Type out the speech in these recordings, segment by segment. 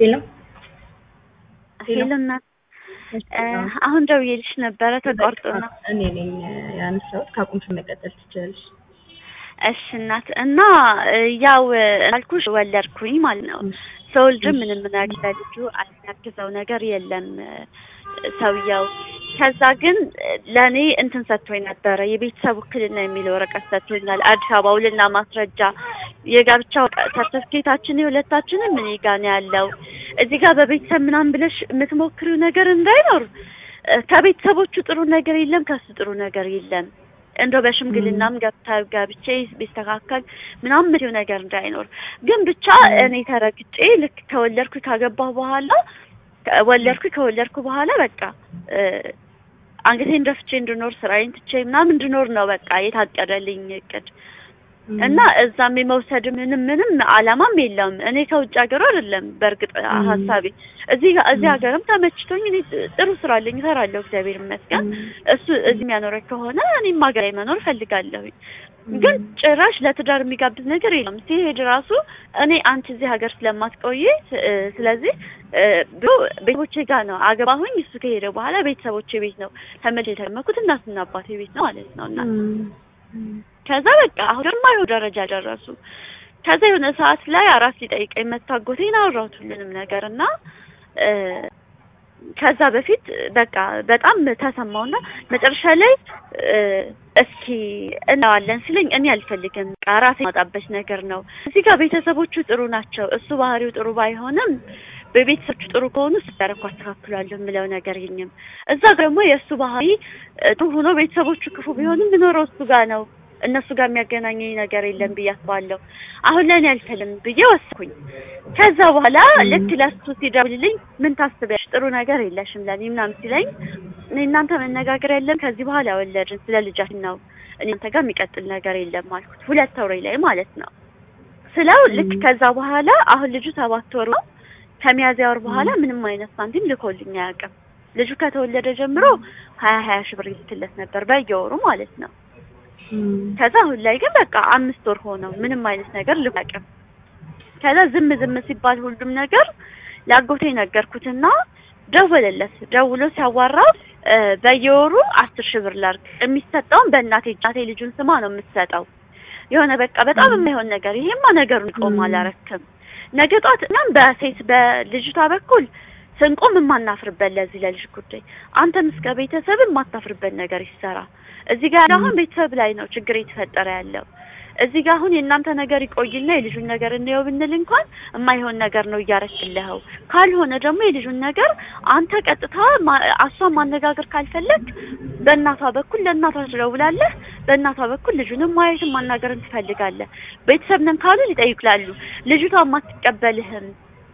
ሄሎ ሄሎ እናት አሁን ደውዬልሽ ነበረ ተቋርጦ ነው። እኔ ነኝ ያነሳሁት። ካቁምሽ መቀጠል ትችላለሽ። እሺ እናት እና ያው አልኩሽ ወለድኩኝ ማለት ነው። ስወልድም ምንም ነገር ለልጁ የሚያግዘው ነገር የለም ሰውየው። ከዛ ግን ለእኔ እንትን ሰጥቶኝ ነበረ የቤተሰብ ውክልና የሚል ወረቀት ሰጥቶኛል። አዲስ አበባ ውልና ማስረጃ የጋብቻ ሰርተፍኬታችን የሁለታችንም እኔ ጋ ነው ያለው። እዚህ ጋር በቤተሰብ ምናምን ብለሽ የምትሞክሪው ነገር እንዳይኖር ከቤተሰቦቹ ጥሩ ነገር የለም፣ ከሱ ጥሩ ነገር የለም። እንደው በሽምግልናም ገብታ ጋብቼ ቢስተካከል ምናምን ምትው ነገር እንዳይኖር ግን ብቻ እኔ ተረግጬ ልክ ከወለድኩ ካገባሁ በኋላ ወለድኩ ከወለድኩ በኋላ በቃ አንገቴን ደፍቼ እንድኖር ስራዬን ትቼ ምናምን እንድኖር ነው በቃ የታቀደልኝ እቅድ እና እዛም የመውሰድ ምንም ምንም አላማም የለውም። እኔ ከውጭ ሀገሩ አይደለም በእርግጥ ሀሳቤ እዚህ እዚህ ሀገርም ተመችቶኝ እኔ ጥሩ ስራ አለኝ እሰራለሁ፣ እግዚአብሔር ይመስገን። እሱ እዚህ የሚያኖረኝ ከሆነ እኔም ሀገር ላይ መኖር እፈልጋለሁኝ። ግን ጭራሽ ለትዳር የሚጋብዝ ነገር የለም። ሲሄድ ራሱ እኔ አንቺ እዚህ ሀገር ስለማትቆይ ስለዚህ ብሎ ቤተሰቦቼ ጋር ነው አገባሁኝ። እሱ ከሄደ በኋላ ቤተሰቦቼ ቤት ነው ተመልሼ የተመኩት እናትና አባቴ ቤት ነው ማለት ነው እና ከዛ በቃ አሁን የማይሆን ደረጃ ደረሱ። ከዛ የሆነ ሰዓት ላይ አራት ሊጠይቀኝ መታጎቴን አወራሁት ሁሉንም ነገር እና ከዛ በፊት በቃ በጣም ተሰማውና መጨረሻ ላይ እስኪ እናዋለን ሲለኝ እኔ አልፈልግም፣ በቃ ራሴ የማጣበት ነገር ነው። እዚህ ጋር ቤተሰቦቹ ጥሩ ናቸው። እሱ ባህሪው ጥሩ ባይሆንም በቤተሰቦቹ ጥሩ ከሆኑ ስዳረኩ አስተካክላለሁ የምለው ነገር የኝም። እዛ ደግሞ የእሱ ባህሪ ጥሩ ሆኖ ቤተሰቦቹ ክፉ ቢሆንም ብኖረው እሱ ጋር ነው እነሱ ጋር የሚያገናኘኝ ነገር የለም ብዬ አስባለሁ። አሁን ለእኔ አልፈልም ብዬ ወሰንኩኝ። ከዛ በኋላ ልክ ለሱ ሲደውልልኝ ምን ታስቢያለሽ? ጥሩ ነገር የለሽም ለእኔ ምናምን ሲለኝ እኔ እናንተ መነጋገር የለም ከዚህ በኋላ ወለድን ስለ ልጃችን ነው እናንተ ጋር የሚቀጥል ነገር የለም አልኩት። ሁለት ወሬ ላይ ማለት ነው ስለው ልክ ከዛ በኋላ አሁን ልጁ ሰባት ወር ነው። ከሚያዝያ ወር በኋላ ምንም አይነት ሳንቲም ልኮልኝ አያውቅም። ልጁ ከተወለደ ጀምሮ ሀያ ሀያ ሺህ ብር ይልክለት ነበር በየወሩ ማለት ነው። ከዛ አሁን ላይ ግን በቃ አምስት ወር ሆነው ምንም አይነት ነገር ልቀቅም። ከዛ ዝም ዝም ሲባል ሁሉም ነገር ላጎቴ ነገርኩትና ደወለለት። ደውሎ ሲያዋራ በየወሩ አስር ሺህ ብር ላድርግ የሚሰጠውን በእናቴ እናቴ ልጁን ስማ ነው የምትሰጠው። የሆነ በቃ በጣም የማይሆን ነገር ይሄማ ነገሩን ቆም አላረክም። ነገ ጧት እኛም በሴት በልጅቷ በኩል ስንቆም የማናፍርበት ለዚህ ለልጅ ጉዳይ አንተም እስከ ቤተሰብ የማታፍርበት ነገር ይሰራ። እዚህ ጋር አሁን ቤተሰብ ላይ ነው ችግር እየተፈጠረ ያለው። እዚህ ጋር አሁን የእናንተ ነገር ይቆይና የልጁን ነገር እንየው ብንል እንኳን የማይሆን ነገር ነው እያረክልኸው። ካልሆነ ደግሞ የልጁን ነገር አንተ ቀጥታ እሷን ማነጋገር ካልፈለግ በእናቷ በኩል ለእናቷ ትደውላለህ። በእናቷ በኩል ልጁንም ማየትም ማናገርን ትፈልጋለህ። ቤተሰብ ነን ካሉ ሊጠይቁላሉ። ልጅቷ የማትቀበልህም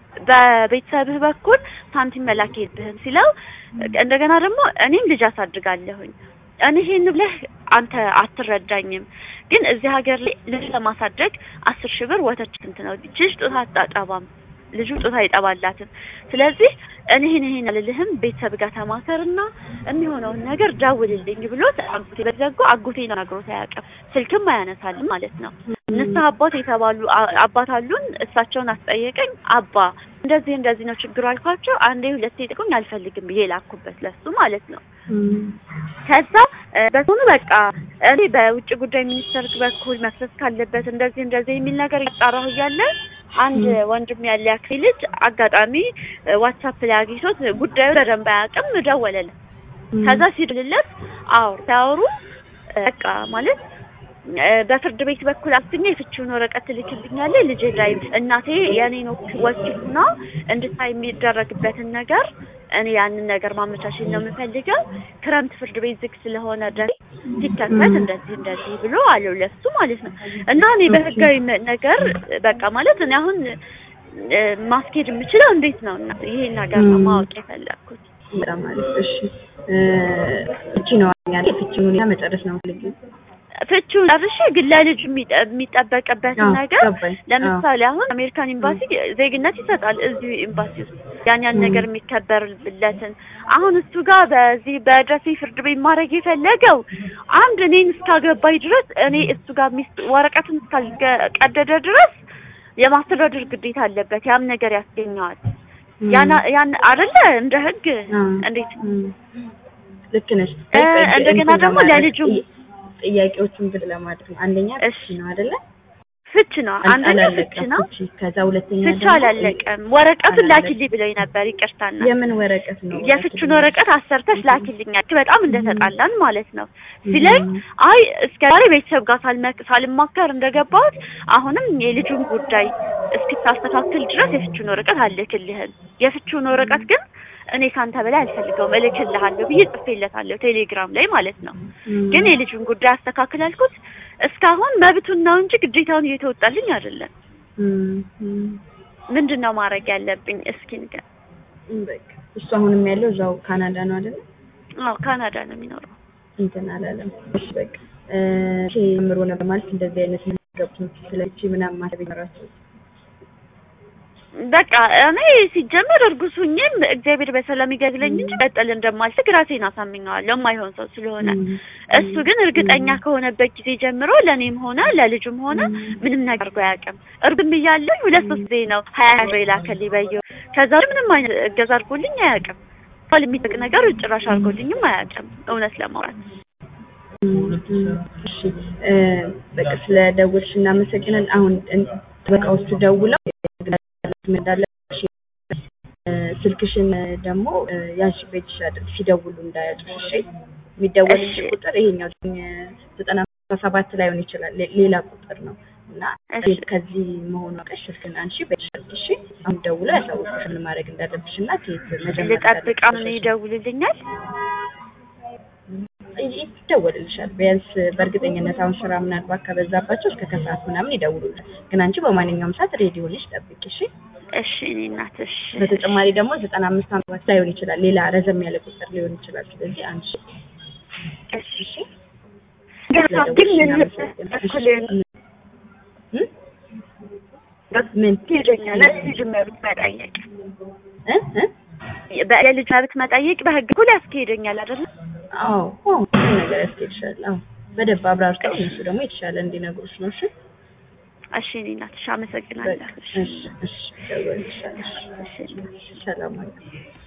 በቤተሰብህ በኩል ሳንቲም መላክ የለብህም ሲለው እንደገና ደግሞ እኔም ልጅ አሳድጋለሁኝ እኔ ይሄን ብለህ አንተ አትረዳኝም፣ ግን እዚህ ሀገር ላይ ልጅ ለማሳደግ አስር ሺህ ብር ወተት ስንት ነው? ልጅ ጡት አታጠባም፣ ልጁ ጡት አይጠባላትም። ስለዚህ እኔ ይሄን ይሄን አልልህም፣ ቤተሰብ ጋር ተማከርና የሚሆነውን ነገር ደውልልኝ ብሎት አጎቴ በዘጎ አጎቴ ነው ነግሮት አያውቅም። ስልክም አያነሳልም ማለት ነው። ንስሐ አባት የተባሉ አባት አሉን። እሳቸውን አስጠየቀኝ። አባ እንደዚህ እንደዚህ ነው ችግሩ አልኳቸው። አንዴ ሁለቴ ጥቁኝ አልፈልግም ብዬ ላኩበት ለሱ ማለት ነው። ከዛ በሆኑ በቃ እኔ በውጭ ጉዳይ ሚኒስቴር በኩል መክሰስ ካለበት እንደዚህ እንደዚህ የሚል ነገር እያጣራሁ እያለ አንድ ወንድም ያለ ያክል ልጅ አጋጣሚ ዋትሳፕ ላይ አግኝቶት ጉዳዩ በደንብ አያውቅም፣ ደወለለት። ከዛ ሲደውልለት አዎ ሲያወሩ በቃ ማለት በፍርድ ቤት በኩል አስኛ የፍቺውን ወረቀት ትልክልኛለህ ልጄ ላይ እናቴ የኔን ወኪልና እንድታይ የሚደረግበትን ነገር እኔ ያንን ነገር ማመቻቸት ነው የምፈልገው። ክረምት ፍርድ ቤት ዝግ ስለሆነ ድረስ ሲከፈት እንደዚህ እንደዚህ ብሎ አለው ለሱ ማለት ነው። እና እኔ በህጋዊ ነገር በቃ ማለት እኔ አሁን ማስኬድ የምችለው እንዴት ነው? እና ይሄን ነገር ነው ማወቅ የፈለግኩት። በጣም አሪፍ። እሺ ፍቺ ነው ያለ ፍቺውን ሁኔታ መጨረስ ነው ፈልግ ፍቺውን ጨርሼ ግን ለልጅ የሚጠበቅበትን ነገር ለምሳሌ አሁን አሜሪካን ኤምባሲ ዜግነት ይሰጣል። እዚሁ ኤምባሲ ውስጥ ያን ያን ነገር የሚከበርለትን አሁን እሱ ጋር በዚህ በደሴ ፍርድ ቤት ማድረግ የፈለገው አንድ እኔን እስካገባኝ ድረስ እኔ እሱ ጋር ወረቀትን እስካልቀደደ ድረስ የማስተዳደር ግዴታ አለበት። ያም ነገር ያስገኘዋል። ያን ያን አይደለ እንደ ህግ አ፣ እንዴት እም፣ ልክ ነሽ። እ፣ እንደገና እንትን ደግሞ ለማድረግ ለልጁም ጥያ- ጥያቄዎቹን ግን ለማድረግ ነው። አንደኛ እሺ። ፍቺ ነው አይደለ? ፍች ነው አንደኛ ፍች አላለቀም ነው ፍቺ። ከዛ ሁለተኛ ፍቹ ደግሞ አላለቀም ወረቀቱን አላለቀም። ላኪልኝ ብሎኝ ነበር ይቅርታና የምን ወረቀት ነው? የፍቹን ወረቀት አሰርተሽ ላኪልኛል በጣም እንደተጣላን ማለት ነው ሲለኝ አይ እስከ ዛሬ ቤተሰብ ጋር ሳልመክ- ሳልማከር እንደገባሁት አሁንም የልጁን ጉዳይ እስክታስተካክል ድረስ የፍቹን ወረቀት አልክልህም የፍቹን ወረቀት ግን እኔ ካንተ በላይ አልፈልገውም እልክልሃለሁ ብዬ ጽፌለታለሁ ቴሌግራም ላይ ማለት ነው እም፣ ግን የልጁን ጉዳይ አስተካክል አልኩት እስካሁን መብቱን ነው እንጂ ግዴታውን እየተወጣልኝ አይደለም እም፣ እም፣ ምንድን ነው ማድረግ ያለብኝ እስኪ ንገር እም፣ በቃ እሱ አሁንም ያለው እዛው ካናዳ ነው አይደለ? አዎ ካናዳ ነው የሚኖረው እንትን አላለም። እሺ በቃ እ፣ እሺ ጀምሮ ነበር ማለት እንደዚህ አይነት ገብቶች ስለቺ ምናምን ማሰብ ይኖራቸው በቃ እኔ ሲጀመር እርጉዝ ሁኜም እግዚአብሔር በሰላም ይገድለኝ እንጂ ቀጥል እንደማልስግ ራሴን አሳምኘዋለሁ የማይሆን ሰው ስለሆነ እሱ ግን እርግጠኛ ከሆነበት ጊዜ ጀምሮ ለእኔም ሆነ ለልጁም ሆነ ምንም ነገር አድርጎ አያውቅም። እርግም እያለኝ ሁለት ሶስት ጊዜ ነው ሀያ ብር የላከልኝ በየወሩ። ከዛ ወዲህ ምንም አይነት እገዛ አድርጎልኝ አያውቅም። ባል የሚጠቅ ነገር ጭራሽ አድርጎልኝም አያውቅም እውነት ለማውራት እሺ እ፣ በቃ ስለ ደውልሽ እናመሰግናለን። አሁን እን- ጠበቃዎቹ ደውለው እንዳለሽ ስልክሽን ደግሞ እ፣ ያንቺ በእጅሽ አድርግ ሲደውሉ እንዳያጡሽ። እሺ የሚደወልልሽ እሺ። ቁጥር ይሄኛው ዘጠና ሰባት ላይሆን ይችላል ሌ- ሌላ ቁጥር ነው እና እሺ። ከዚህ መሆኑ አውቀሽ ስልክን አንቺ በእጅሽ አድርጊ። እሺ አሁን ደውለው ያሳውቁሽ ምን ማድረግ እንዳለብሽ እና ከየት መጀመር ልጠብቅ አሁን እንዳለብሽ። ይደውልልኛል ይደወልልሻል። ቢያንስ በእርግጠኝነት አሁን ስራ ምናልባት ከበዛባቸው እስከ ከሰዓት ምናምን ይደውሉልሻል። ግን አንቺ በማንኛውም ሰዓት ሬዲ ሆነሽ ጠብቂ እሺ። እሺ እኔ እናት እሺ በተጨማሪ ደግሞ ዘጠና አምስት አመት ላይሆን ይችላል፣ ሌላ ረዘም ያለ ቁጥር ሊሆን ይችላል። ስለዚህ አንቺ እሺ እሺ ግን ስለደወልሽ ምን እናመሰግናለን። እኩል እ? ምን ይሄደኛል ልጅ መብት መጠየቅ እ? እ? የልጅ መብት መጠየቅ በህግ እኩል ያስኬደኛል አይደለ? አዎ አዎ፣ ብዙ ነገር ያስኬድሻል። አዎ በደንብ አብራርተው እነሱ ደግሞ የተሻለ እንዲነግሩሽ ነው። እሺ እሺ እኔ እናት እሺ አመሰግናለሁ። በቃ እሺ እሺ፣ ደውልልሻለሁ። እሺ እሺ ሰላም አለይኩም።